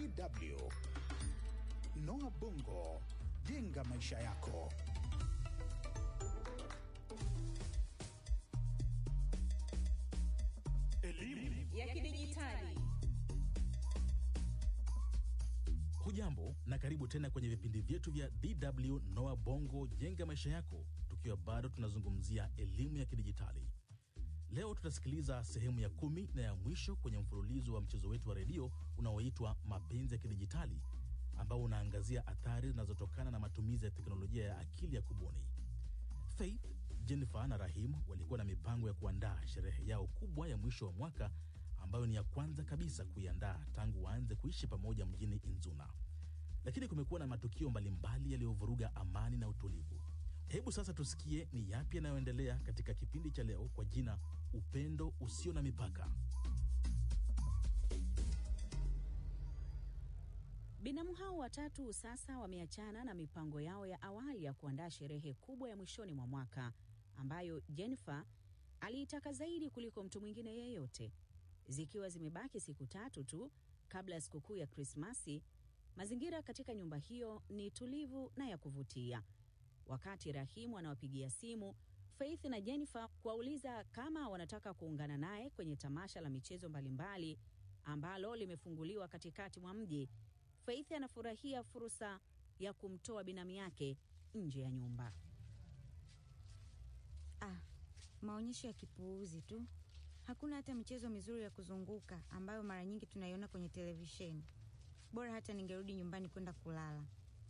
DW. Noah Bongo, jenga maisha yako. Elimu ya kidijitali. Hujambo na karibu tena kwenye vipindi vyetu vya DW Noa Bongo jenga maisha yako, tukiwa bado tunazungumzia elimu ya kidijitali. Leo tutasikiliza sehemu ya kumi na ya mwisho kwenye mfululizo wa mchezo wetu wa redio unaoitwa Mapenzi ya Kidijitali, ambao unaangazia athari zinazotokana na matumizi ya teknolojia ya akili ya kubuni. Faith, Jennifer na Rahim walikuwa na mipango ya kuandaa sherehe yao kubwa ya mwisho wa mwaka ambayo ni ya kwanza kabisa kuiandaa tangu waanze kuishi pamoja mjini Inzuna, lakini kumekuwa na matukio mbalimbali yaliyovuruga amani na utulivu. Hebu sasa tusikie ni yapi yanayoendelea katika kipindi cha leo kwa jina Upendo Usio na Mipaka. Binamu hao watatu sasa wameachana na mipango yao ya awali ya kuandaa sherehe kubwa ya mwishoni mwa mwaka ambayo Jennifer aliitaka zaidi kuliko mtu mwingine yeyote. Zikiwa zimebaki siku tatu tu kabla ya sikukuu ya Krismasi, mazingira katika nyumba hiyo ni tulivu na ya kuvutia. Wakati Rahimu anawapigia simu Faith na Jennifer kuwauliza kama wanataka kuungana naye kwenye tamasha la michezo mbalimbali ambalo limefunguliwa katikati mwa mji, Faith anafurahia fursa ya kumtoa binamu yake nje ya nyumba. Ah, maonyesho ya kipuuzi tu. Hakuna hata michezo mizuri ya kuzunguka ambayo mara nyingi tunaiona kwenye televisheni. Bora hata ningerudi nyumbani kwenda kulala.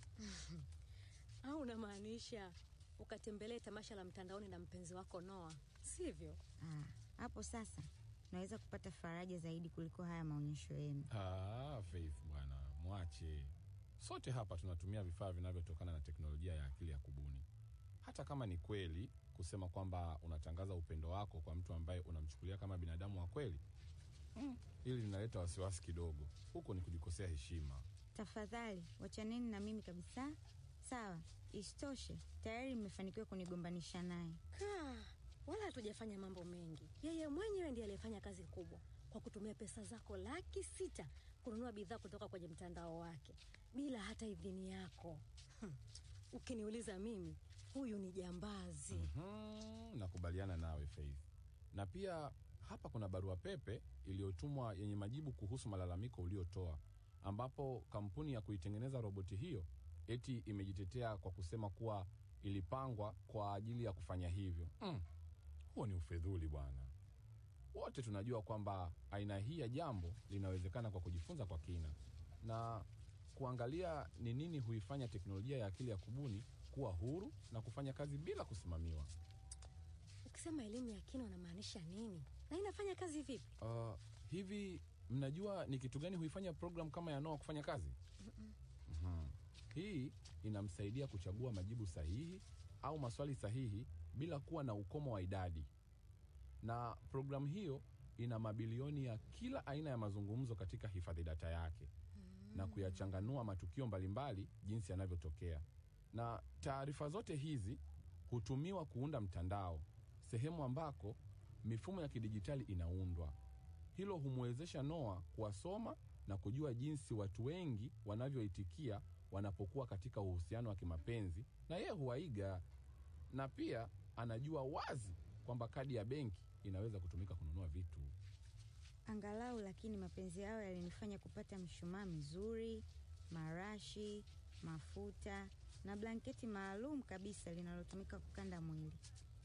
au unamaanisha ukatembelee tamasha la mtandaoni na mpenzi wako Noa, sivyo? Ah, hapo sasa naweza kupata faraja zaidi kuliko haya maonyesho yenu. Ah, Faith bwana, mwache. Sote hapa tunatumia vifaa vinavyotokana na teknolojia ya akili ya kubuni. Hata kama ni kweli kusema kwamba unatangaza upendo wako kwa mtu ambaye unamchukulia kama binadamu wa kweli, mm, hili linaleta wasiwasi kidogo. Huko ni kujikosea heshima. Tafadhali wachaneni na mimi kabisa. Sawa, isitoshe tayari mmefanikiwa kunigombanisha naye. Kaa, wala hatujafanya mambo mengi. Yeye mwenyewe ndiye aliyefanya kazi kubwa kwa kutumia pesa zako laki sita kununua bidhaa kutoka kwenye mtandao wake bila hata idhini yako. Hmm. Ukiniuliza mimi, huyu ni jambazi. Hmm, nakubaliana nawe Faith. Na pia hapa kuna barua pepe iliyotumwa yenye majibu kuhusu malalamiko uliotoa, ambapo kampuni ya kuitengeneza roboti hiyo eti imejitetea kwa kusema kuwa ilipangwa kwa ajili ya kufanya hivyo. Mm, huo ni ufedhuli bwana. Wote tunajua kwamba aina hii ya jambo linawezekana kwa kujifunza kwa kina na kuangalia ni nini huifanya teknolojia ya akili ya kubuni kuwa huru na kufanya kazi bila kusimamiwa. Ukisema elimu ya kina unamaanisha nini na inafanya kazi vipi? Uh, hivi mnajua ni kitu gani huifanya program kama ya Noah kufanya kazi? Mhm. Hii inamsaidia kuchagua majibu sahihi au maswali sahihi bila kuwa na ukomo wa idadi, na programu hiyo ina mabilioni ya kila aina ya mazungumzo katika hifadhi data yake na kuyachanganua matukio mbalimbali jinsi yanavyotokea, na taarifa zote hizi hutumiwa kuunda mtandao, sehemu ambako mifumo ya kidijitali inaundwa. Hilo humwezesha Noah kuwasoma na kujua jinsi watu wengi wanavyoitikia wanapokuwa katika uhusiano wa kimapenzi, na yeye huwaiga, na pia anajua wazi kwamba kadi ya benki inaweza kutumika kununua vitu. Angalau lakini mapenzi yao yalinifanya kupata mshumaa mizuri, marashi, mafuta na blanketi maalum kabisa linalotumika kukanda mwili.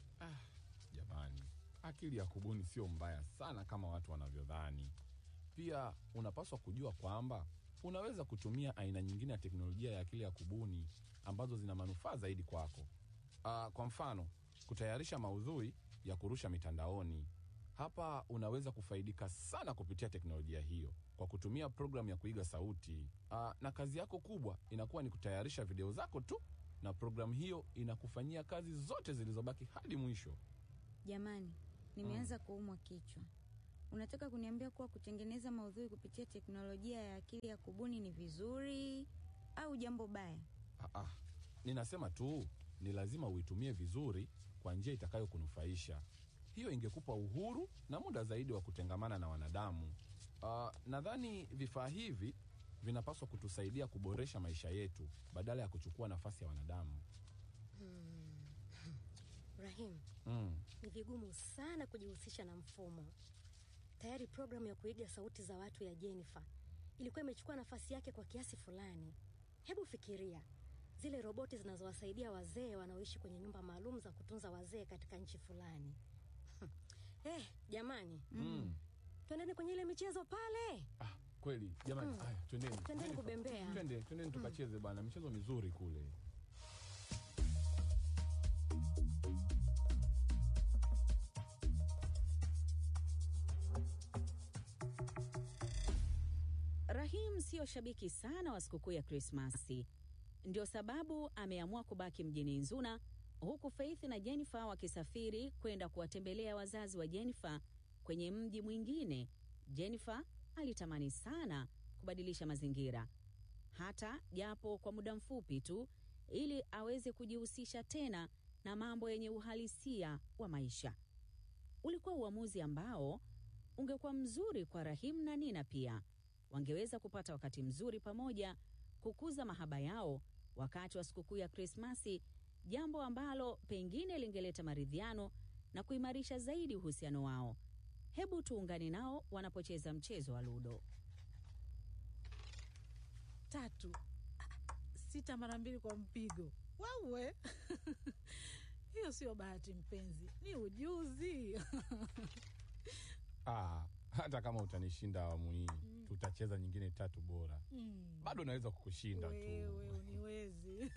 Jamani, akili ya kubuni sio mbaya sana kama watu wanavyodhani. Pia unapaswa kujua kwamba unaweza kutumia aina nyingine ya teknolojia ya akili ya kubuni ambazo zina manufaa zaidi kwako. Uh, kwa mfano kutayarisha maudhui ya kurusha mitandaoni. Hapa unaweza kufaidika sana kupitia teknolojia hiyo kwa kutumia programu ya kuiga sauti. Uh, na kazi yako kubwa inakuwa ni kutayarisha video zako tu, na programu hiyo inakufanyia kazi zote zilizobaki hadi mwisho. Jamani, nimeanza kuumwa kichwa. Unataka kuniambia kuwa kutengeneza maudhui kupitia teknolojia ya akili ya kubuni ni vizuri au jambo baya? Ah, ah. Ninasema tu ni lazima uitumie vizuri kwa njia itakayokunufaisha. Hiyo ingekupa uhuru na muda zaidi wa kutengamana na wanadamu. Uh, nadhani vifaa hivi vinapaswa kutusaidia kuboresha maisha yetu badala ya kuchukua nafasi ya wanadamu. Rahim, Mm. ni vigumu sana kujihusisha na mfumo. Tayari programu ya kuiga sauti za watu ya Jennifer ilikuwa imechukua nafasi yake kwa kiasi fulani. Hebu fikiria zile roboti zinazowasaidia wazee wanaoishi kwenye nyumba maalum za kutunza wazee katika nchi fulani. Eh, jamani, Mm. twendeni kwenye ile michezo pale. Ah, kweli jamani, haya twendeni, Twendeni kubembea. twende, twendeni tukacheze bwana, michezo mizuri kule. Rahim siyo shabiki sana wa sikukuu ya Krismasi, ndio sababu ameamua kubaki mjini Nzuna, huku Faith na Jennifer wakisafiri kwenda kuwatembelea wazazi wa Jennifer kwenye mji mwingine. Jennifer alitamani sana kubadilisha mazingira, hata japo kwa muda mfupi tu, ili aweze kujihusisha tena na mambo yenye uhalisia wa maisha. Ulikuwa uamuzi ambao ungekuwa mzuri kwa Rahim na Nina pia wangeweza kupata wakati mzuri pamoja kukuza mahaba yao wakati wa sikukuu ya Krismasi, jambo ambalo pengine lingeleta maridhiano na kuimarisha zaidi uhusiano wao. Hebu tuungane nao wanapocheza mchezo wa ludo. tatu Ah, sita mara mbili kwa mpigo wawe hiyo sio bahati mpenzi ni ujuzi Ah, hata kama utanishinda awamu hii, tutacheza nyingine tatu bora. Mm, Bado naweza kukushinda wewe tu. uniwezi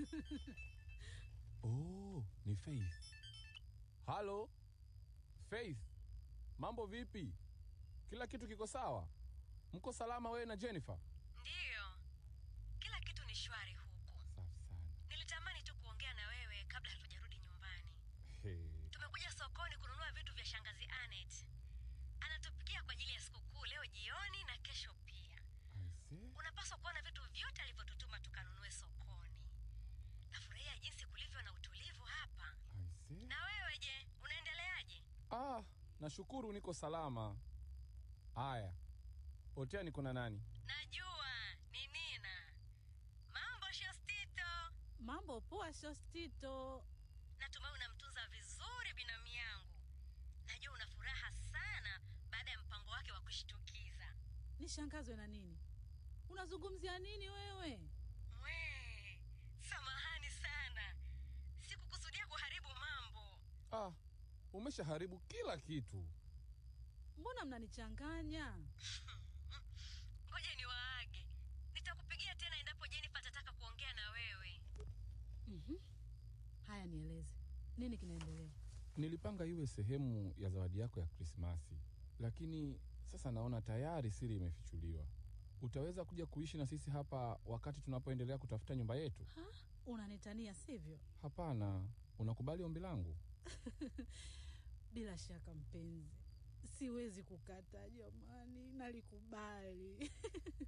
Oh, ni Faith. Halo Faith, mambo vipi? Kila kitu kiko sawa? Mko salama wewe na Jennifer? Ndiyo, kila kitu ni shwari huku. Safi sana. Nilitamani tu kuongea na wewe kabla hatujarudi nyumbani. Hey. Tumekuja sokoni kununua vitu vya shangazi Anet. Anatupikia kwa ajili ya sikukuu leo jioni na kesho pia. Aise. Unapaswa kuona vitu vyote alivyotutuma tukanunue sokoni. Nafurahia jinsi kulivyo na utulivu hapa. Aise. Na wewe je, unaendeleaje? Ah, nashukuru niko salama. Aya. Otea niko na nani? Najua ni Nina. Mambo Shostito. mambo poa shostito Natumai unamtunza vizuri binamu yangu. Najua una furaha sana baada ya mpango wake wa kushtukiza. nishangazwe na nini unazungumzia nini wewe Mwe, samahani sana, sikukusudia kuharibu mambo. Ah, umeshaharibu kila kitu. mbona mnanichanganya Ngoja ni waage, nitakupigia tena endapo Jennifer atataka kuongea na wewe. haya nieleze nini kinaendelea Nilipanga iwe sehemu ya zawadi yako ya Krismasi, lakini sasa naona tayari siri imefichuliwa. Utaweza kuja kuishi na sisi hapa wakati tunapoendelea kutafuta nyumba yetu? ha? unanitania sivyo Hapana. Unakubali ombi langu? bila shaka mpenzi siwezi kukata jamani nalikubali